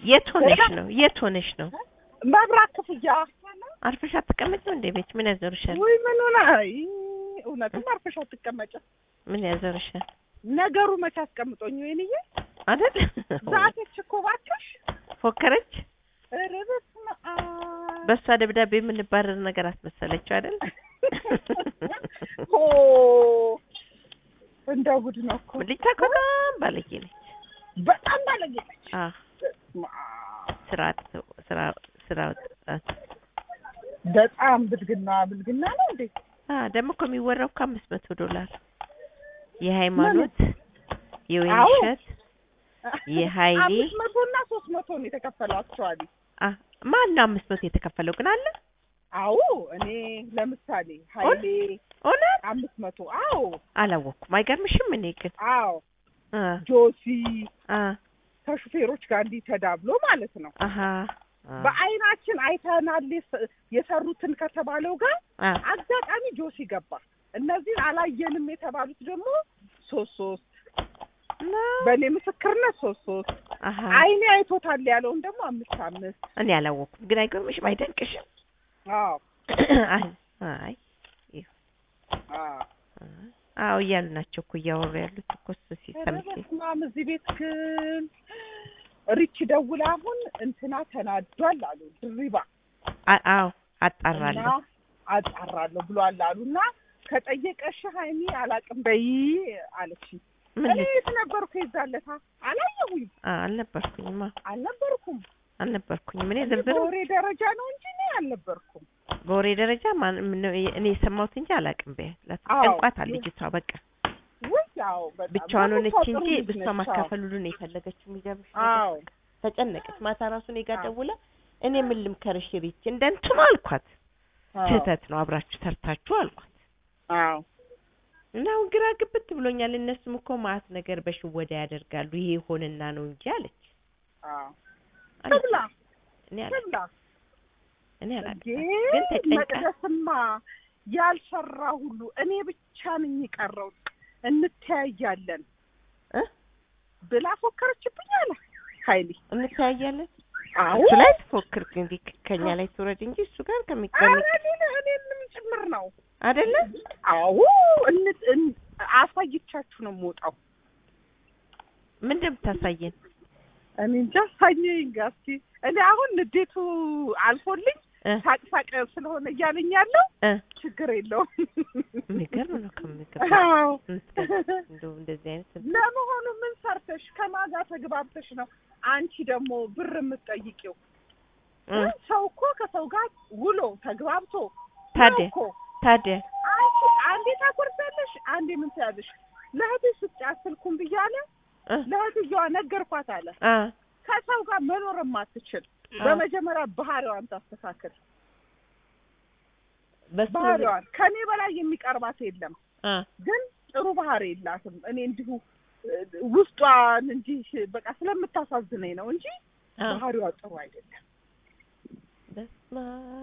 የት ሆነሽ ነው? የት ሆነሽ ነው? መብራት ክፍያ አርፈሽ አትቀመጭም እንዴ ቤት? ምን ያዞርሻል? ወይ ምን ሆነ? አይ እውነትም አርፈሽ አትቀመጭም። ምን ያዞርሻል? ነገሩ መቼ አስቀምጦኝ ወይንዬ አይደል? ዛቴች እኮ እባክሽ። ፎከረች። ኧረ በስመ አብ በእሷ ደብዳቤ የምንባረር ነገር አስመሰለችው አይደል? ሆ እንደ ጉድ ነው እኮ ልጅቷ እኮ በጣም ባለጌ ነች። በጣም ባለጌ ነች። አዎ በስመ አብ ስራ ስራ ስራ ወጣት በጣም ብልግና ብልግና ነው እንዴ? አ ደግሞ እኮ የሚወራው እኮ አምስት መቶ ዶላር የሃይማኖት የወይንሸት የሀይሌ አምስት መቶ እና ሶስት መቶ ነው የተከፈለው አክቹዋሊ። አ ማን ነው አምስት መቶ የተከፈለው ግን አለ አዎ እኔ ለምሳሌ ሀይሌ እውነት አምስት መቶ አዎ አላወቅኩም። አይገርምሽም? እኔ ግን አዎ አ ጆሲ አ ከሹፌሮች ጋር እንዲህ ተዳብሎ ማለት ነው። አሀ አ በአይናችን አይተናል የሰ- የሰሩትን ከተባለው ጋር አ አጋጣሚ ጆሲ ገባ። እነዚህን አላየንም የተባሉት ደግሞ ሶስት ሶስት እና በእኔ ምስክርነት ሶስት ሶስት አሀ አይኔ አይቶታል ያለውን ደግሞ አምስት አምስት እኔ አላወቅኩም። ግን አይገርምሽም? አይደንቅሽም? አዎ አይ አይ አዎ አዎ እያሉ ናቸው እኮ እያወሩ ያሉት እኮ እሱ ኧረ ሲሰምቼ በስመ አብ እዚህ ቤት ግን ሪች ደውላ አሁን እንትና ተናዷል አሉ ድሪባ አ- አዎ እና አጣራለሁ አጣራለሁ ብሏል አሉ እና ከጠየቀሽ ሀይሚ አላቅም በይ አለችኝ። ምን እኔ ልት የት ነበርኩ የዛለታ አላየሁኝ አ- አልነበርኩኝማ አልነበርኩም። አልነበርኩኝም እኔ እኔ ዝርዝር በወሬ ደረጃ ነው እንጂ እኔ አልነበርኩም። በወሬ ደረጃ ማን ምን- እኔ የሰማሁት እንጂ አላውቅም። በያት አዎ። ጨንቋታል ልጅቷ በቃ ውይ ያው በጣም ብቻዋን ደግሞ ሆነች ሰው እንጂ ጥሩ ልጅ እሷ ነች። ማካፈል ሁሉ ነው የፈለገችው። የሚገርምሽ ነገር አዎ ተጨነቀች። ማታ ራሱ እኔ ጋር አዎ። ደውላ እኔ ምን ልምከርሽ ሪች እንደ እንትኑ አልኳት። አዎ ስህተት ነው አብራችሁ ሰርታችሁ አልኳት። አዎ እና አሁን ግራ ግብት ብሎኛል። እነሱም እኮ ማአት ነገር በሽወዳ ያደርጋሉ። ይሄ ሆንና ነው እንጂ አለች። አዎ አለች። ትብላ እኔ አላ ትብላ እኔ አላውቅም። ግን ግን ተጨንቃ መቅደስማ ያልሰራ ሁሉ እኔ ብቻ ነኝ የቀረሁት እንተያያለን እ ብላ ፎከረችብኝ አለ ኃይሌ። እንተያያለን አዎ እሱ ላይ ትፎክር እንግዲህ ከኛ ላይ ትውረድ እንጂ እሱ ጋር ኧረ ከሚቀሚ እኔን እኔንም ጭምር ነው። አይደለ አዎ እን- እን- አሳይቻችሁ ነው የምወጣው። ምን እንደምታሳየን እኔ እንጃ አሳየኝ ጋስቲ። እኔ አሁን ንዴቱ አልፎልኝ እ ሳቅ ሳቅ ስለሆነ እያለኝ ያለው እ ችግር የለውም። የሚገርም ነው ከምገባ አዎ እንደው እንደዚህ አይነት ለመሆኑ ምን ሰርተሽ ከማን ጋር ተግባብተሽ ነው አንቺ ደግሞ ብር የምትጠይቂው? እ ሰው እኮ ከሰው ጋር ውሎ ተግባብቶ ታዲያ ነው እኮ ታዲያ አንቺ አንዴ ታኮርፊያለሽ፣ አንዴ ምን ትያለሽ? ለእህትሽ ስጫት ስልኩን ብያለ እ ለእህትየዋ ነገርኳት አለ። አ ከሰው ጋር መኖር የማትችል አ በመጀመሪያ ባህሪዋን ታስተካክል። በሱ ባህሪዋን ከኔ በላይ የሚቀርባት የለም፣ አ ግን ጥሩ ባህሪ የላትም። እኔ እንዲሁ እ፣ ውስጧን እንዲህ በቃ ስለምታሳዝነኝ ነው እንጂ አ ባህሪዋ ጥሩ አይደለም። በስመ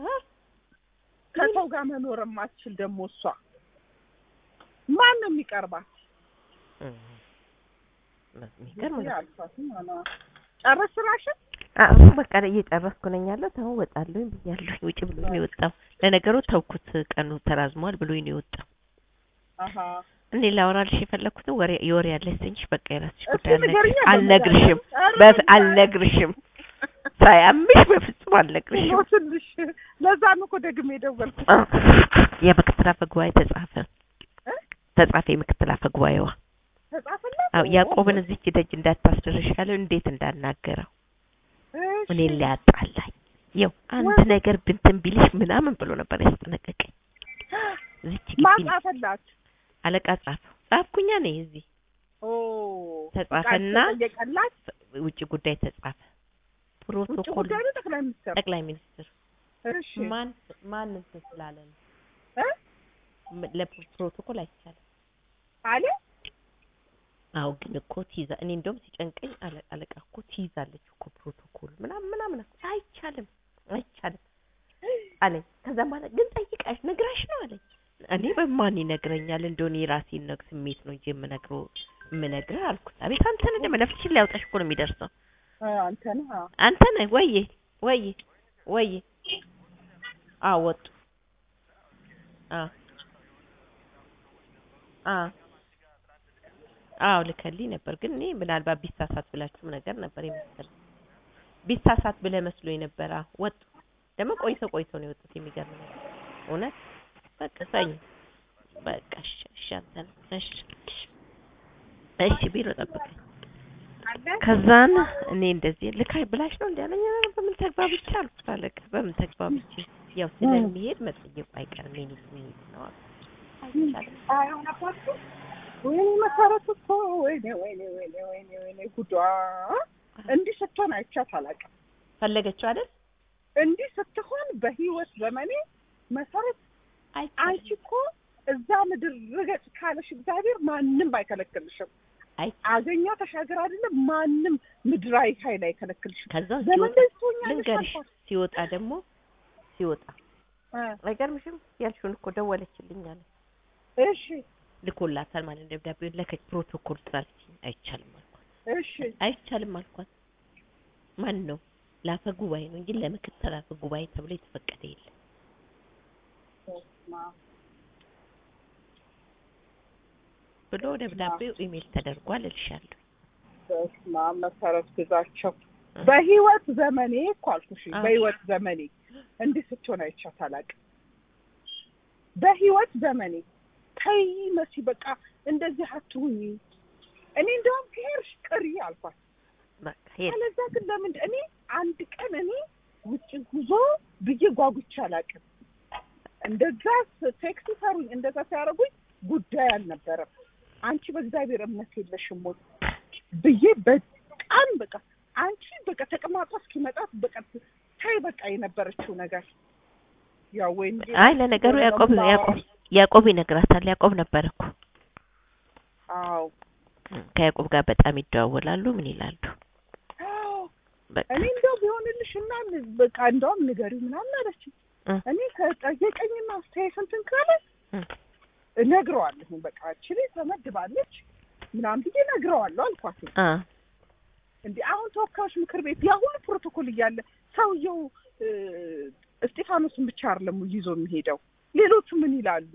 ከሰው ጋር መኖር የማትችል ደግሞ እሷ ማን ነው የሚቀርባት? እ የሚገርም ነው። አልኳትም አላ ጨረስ ስራሽን? አሁን በቃ እየጨረስኩ ነኝ ያለሁት። አሁን ወጣለሁ ብያለሁ። ውጭ ብሎኝ ነው የወጣው። ለነገሩ ተውኩት፣ ቀኑ ተራዝሟል ብሎኝ ነው የወጣው። አሀ እኔ ላወራልሽ የፈለኩትን ወሬ የወሬ ያለሽ ትንሽ በቃ የራስሽ እስኪ ጉዳይ ንገሪኝ። አልነግርሽም፣ ኧረ በፍ በቃ። አልነግርሽም፣ ሳያምሽ በፍጹም አልነግርሽም። ሞትልሽ። ለዛ ነው እኮ ደግሜ የደወልኩት። የምክትል አፈ ጉባኤ ተጻፈ እ? ተጻፈ የምክትል አፈ ጉባኤዋ ተጻፈላት? አዎ ያዕቆብን እዚች ደጅ እንዳታስደርሽ ያለው እንዴት እንዳናገረው እሺ። እኔን ሊያጣላኝ ይኸው አንድ ወይ- ነገር ብንትን ቢልሽ ምናምን ብሎ ነበር ያስጠነቀቀኝ። እዚች ግቢ ማጻፈላት አለቃ ጻፈው ጻፍኩኛ ነኝ እዚህ ኦ ተጻፈና ጠየቀላት። ውጭ ጉዳይ ተጻፈ። ውጭ ፕሮቶኮል ጉዳይ ነው ጠቅላይ ሚኒስትር። ጠቅላይ ሚኒስትር እሺ ማን ማን እንትን ስላለ ነው እ? ም- ለፕሮቶኮል አይቻልም። አለ አዎ ግን እኮ ትይዛ እኔ እንደውም ሲጨንቀኝ አለ- አለቃ እኮ ትይዛለች እኮ ፕሮቶኮል ምናምን ምናምን አልኩት። አይቻልም አይቻልም አለኝ። ከዛ ማለት ግን ጠይቃሽ ነግራሽ ነው አለኝ። እኔ በማን ይነግረኛል እንደሆነ የራሴን ነግ ስሜት ነው እንጂ የምነግረው የምነግርህ አልኩት። አቤት አንተን እንደ መነፍስሽን ሊያውጣሽ እኮ ነው የሚደርሰው እ፣ አንተ ነህ አዎ። አንተ ነህ ወይ ወይ ወይ አዎ ወጡ አዎ አዎ አዎ ልከልኝ ነበር ግን እኔ ምናልባት ቢሳሳት ብላችሁም ነገር ነበር የመሰለኝ ቢሳሳት ብለህ መስሎኝ ነበር አዎ ወጡ ደግሞ ቆይቶ ቆይቶ ነው የወጡት የሚገርም ነገር እውነት በቃ ሰኞ በቃ እሺ እሺ አንተ ነህ እሺ እሺ ቢሮ ጠብቀኝ ከዛን እኔ እንደዚህ ልካይ ብላሽ ነው እንዴ አለኝ ኧረ በምን ተግባብቼ አልኩት አለቀ በምን ተግባብቼ ያው ስለሚሄድ መጠየቁ አይቀርም የኔ ስሜት ነው አልኩት አይቻልም ወይኔ መሰረት እኮ ወይኔ ወይኔ ወይኔ ወይኔ ወይኔ ጉዷ እንዲህ ስትሆን አይቻት አላውቅም። ፈለገችው አይደል እንዲህ ስትሆን በህይወት ዘመኔ መሰረት አንቺ አይቻልም እኮ እዛ ምድር ርገጭ ካለሽ እግዚአብሔር ማንም አይከለክልሽም። አይ አገኛ ተሻገር አይደለም ማንም ምድራዊ ኃይል አይከለክልሽም። ከዛ ዘመን ሲወጣ ላይ ትሆኛለሽ ልንገርሽ አልኳት። ሲወጣ ደግሞ ሲወጣ እ፣ አይገርምሽም ያልሽውን እኮ ደወለችልኝ አለ እሺ ልኮላታል ማለት ነው ደብዳቤውን ለከች ፕሮቶኮል ስላለችኝ አይቻልም አልኳት እሺ አይቻልም አልኳት ማን ነው ለአፈ ጉባኤ ነው እንጂ ለምክትል አፈ ጉባኤ ተብሎ የተፈቀደ የለም በስመ አብ። ብሎ ደብዳቤው ኢሜል ተደርጓል እልሻለሁ በስመ አብ መሰረት ግዛቸው በህይወት ዘመኔ እኮ አልኩሽ አዎ። በህይወት ዘመኔ እንዲህ ስትሆን አይቻት አላውቅም። በህይወት ዘመኔ ተይ መሲ በቃ እንደዚህ አትሁኝ። እኔ እንደውም ከሄድሽ ቅሪ አልኳት። በቃ የለም አለዛ ግን ለምን እኔ አንድ ቀን እኔ ውጭ ጉዞ ብዬ ጓጉቼ አላውቅም። እንደዛ ቴክስ ሰሩኝ እንደዛ ሲያደርጉኝ ጉዳይ አልነበረም። አንቺ በእግዚአብሔር እምነት የለሽም ወይ ብዬ በጣም በቃ አንቺ በቃ ተቀማጧ እስኪመጣት በቃ ታይ በቃ የነበረችው ነገር ያው ወይ እንጂ አይ ለነገሩ የሆነ ያዕቆብ ነው ያዕቆብ ያዕቆብ ይነግራታል ያዕቆብ ነበር እኮ አዎ ከያዕቆብ ጋር በጣም ይደዋወላሉ ምን ይላሉ አዎ በቃ እኔ እንደው ቢሆንልሽ እና በቃ እንደውም ንገሪው ምናምን አለችኝ። እ እኔ ከጠየቀኝና አስተያየት እንትን ካለ እ እነግረዋለሁ። በቃ እችሌ ተመድባለች ምናምን ብዬ እነግረዋለሁ አልኳት። አ እንዴ አሁን ተወካዮች ምክር ቤት ያ ሁሉ ፕሮቶኮል እያለ ሰውየው እ፣ እስጢፋኖስን ብቻ አይደለም ይዞ የሚሄደው ሌሎቹ ምን ይላሉ?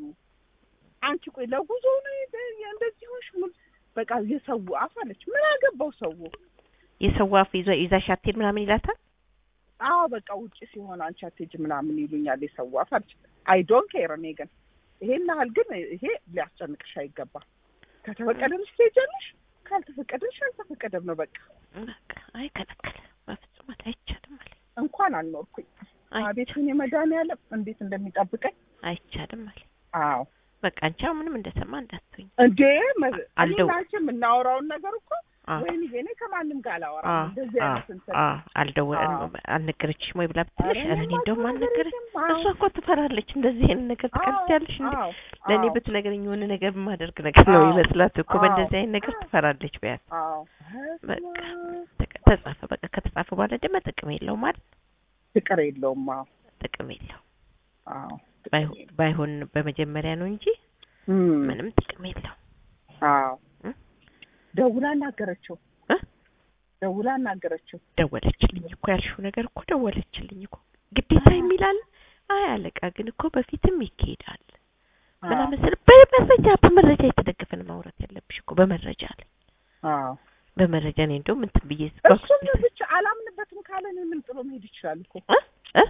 አንቺ ቆይ ለጉዞ ነው የደ- እንደዚህ ሆንሽ ምን በቃ የሰው አፍ አለች። ምን አገባው ሰው? የሰው አፍ ይዞ ይዛሽ አትሄድ ምናምን ይላታል አዎ በቃ ውጭ ሲሆን አንቺ አትሄጂም ምናምን ይሉኛል የሰው አፍ አለች። አይ ዶንት ኬር እኔ ግን ይሄን ያህል ግን ይሄ ሊያስጨንቅሽ አይገባም። ከተፈቀደልሽ ትሄጃለሽ፣ ካልተፈቀደልሽ አልተፈቀደም ነው በቃ። በቃ አይከለከለ በፍጹም አለ አይቻልም አለ እንኳን አልኖርኩኝ አይ- አቤቱን የመድኃኒዓለም እንዴት እንደሚጠብቀኝ አይቻልም አለ አዎ በቃ አንቺ አሁን ምንም እንደሰማ እንዳትሆኝ እንዴ መ- አልደው- እኔና አንቺ የምናወራውን ነገር እኮ አ ወይኔ እኔ ከማንም ጋር አ አላወራም እንደዚህ አ አይነት እንትን አ አልደወለም አዎ። አልነገረችሽም ወይ ብላ ብትልሽ ኧረ ኧረ እኔ እኔማ እንደውም አልነገረች አልነገረችም። አዎ። እሷ እኮ ትፈራለች እንደዚህ አይነት ነገር ትቀልጃለሽ እንዴ አዎ፣ ለእኔ አዎ፣ ብትነግረኝ የሆነ ነገር የማደርግ ነገር ነው አዎ። ይመስላት እኮ አዎ። በእንደዚህ አይነት ነገር ትፈራለች በያት አዎ። በቃ ተቀ- ተጻፈ በቃ ከተጻፈ በኋላ ደግሞ ጥቅም የለውም ማለት ፍቅር የለውም። አዎ ጥቅም የለውም አዎ ባይሆን ባይሆን በመጀመሪያ ነው እንጂ እም፣ ምንም ጥቅም የለውም አዎ እ? ደውላ አናገረችው እ? ደውላ አናገረችው። ደወለችልኝ እኮ ያልሽው ነገር እኮ ደወለችልኝ እኮ ግዴታ የሚላል አይ አለቃ ግን እኮ በፊትም ይካሄዳል ምናምን ስል በመረጃ በመረጃ የተደገፈን ማውራት ያለብሽ እኮ በመረጃ አለ አዎ በመረጃ እኔ እንደውም እንትን ብዬ እሱም ብቻ አላምንበትም ካለ እኔ ምን ጥሎ መሄድ ይችላል እኮ እ? እ?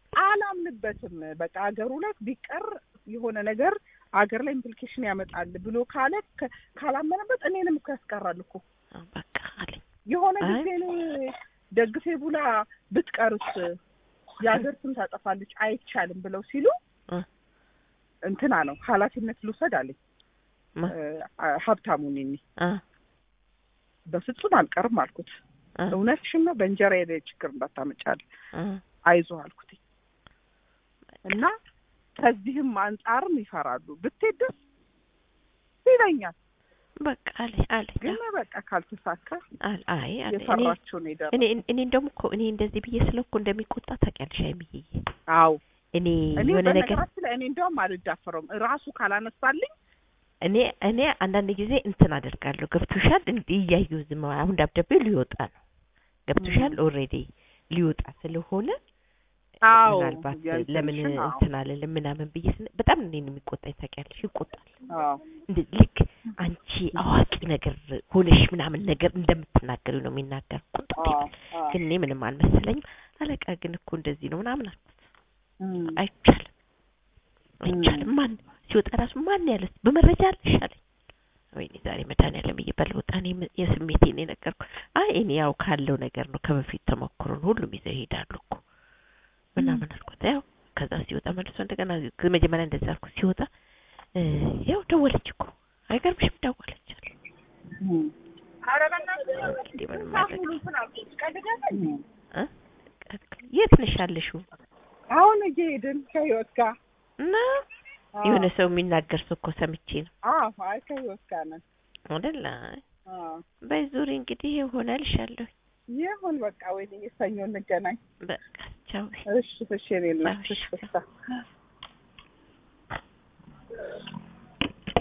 አላምንበትም በቃ አገሩ ላይ ቢቀር የሆነ ነገር አገር ላይ ኢምፕሊኬሽን ያመጣል ብሎ ካለ ከ- ካላመነበት እኔንም እኮ ያስቀራል እኮ አ፣ በቃ አለኝ የሆነ አይ። ጊዜ እኔ ደግፌ ቡላ ብትቀርስ የሀገር ስም ታጠፋለች አይቻልም ብለው ሲሉ እ። እንትና ነው ኃላፊነት ልውሰድ አለኝ ማ- እ፣ ሀብታሙ ነኝ አ በፍጹም አልቀርም አልኩት አ እውነትሽን ነው በእንጀራ ላይ ችግር እንዳታመጫል አ አይዞህ አልኩት እና ከዚህም አንጻርም ይፈራሉ ብትሄድ ደስ ይለኛል በቃ አለ አለ ግን በቃ ካልተሳካ አለ አይ አለ እኔ የፈራችው ነው የደረሰው እኔ እኔ እንደውም እኮ እኔ እንደዚህ ብዬ ስለ እኮ እንደሚቆጣ ታውቂያለሽ አይምዬ አዎ እኔ እኔ የሆነ ነገር በነገራችን ላይ እኔ እንደውም አልዳፈረውም ራሱ ካላነሳልኝ እኔ እኔ አንዳንድ ጊዜ እንትን አደርጋለሁ ገብቶሻል እንዲህ እያየሁ ዝም አሁን ደብዳቤው ሊወጣ ነው ገብቶሻል ኦልሬዲ ሊወጣ ስለሆነ አዎ ምናልባት የእንትንሽን ለምን አዎ። እንትን አልልም ምናምን ብዬ ስነ በጣም እኔን የሚቆጣኝ ታውቂያለሽ ይቆጣል አዎ እንደ ልክ አንቺ አዋቂ ነገር ሆነሽ ምናምን ነገር እንደምትናገሪው ነው የሚናገር ቁጣ አዎ አዎ ግን እኔ ምንም አልመሰለኝም አለቃ ግን እኮ እንደዚህ ነው ምናምን አልኩት እም፣ አይቻልም አይቻልም ማን ሲወጣ ራሱ ማን ያለ በመረጃ አለሽ አለኝ ወይኔ ዛሬ መድኃኒዓለም እየበላ ወጣ እኔ ም- የስሜቴን የነገርኩ አይ እኔ ያው ካለው ነገር ነው ከበፊት ተሞክሮ ነው ሁሉም ይዘው ይሄዳሉ እኮ ምናምን አልኩት ያው ከዛ ሲወጣ መልሶ እንደገና መጀመሪያ እንደዛ አልኩት ሲወጣ እ፣ ያው ደወለች እኮ አይገርምሽም ደወለች አለ እም፣ እንዴ ምንም ማድረግ እም። እ? የት ነሽ ያለሽው አሁን እየሄድን ከህይወት ጋር እና አዎ። የሆነ ሰው የሚናገር ሰው እኮ ሰምቼ ነው አዎ አይ ከህይወት ጋር ነን አይደል አዎ በዙሪ እንግዲህ ይሆናል እልሻለሁ ይሁን በቃ ወይ ሰኞ እንገናኝ በቃ ቻው እሺ እሺ እኔ እናት እሺ። እሺ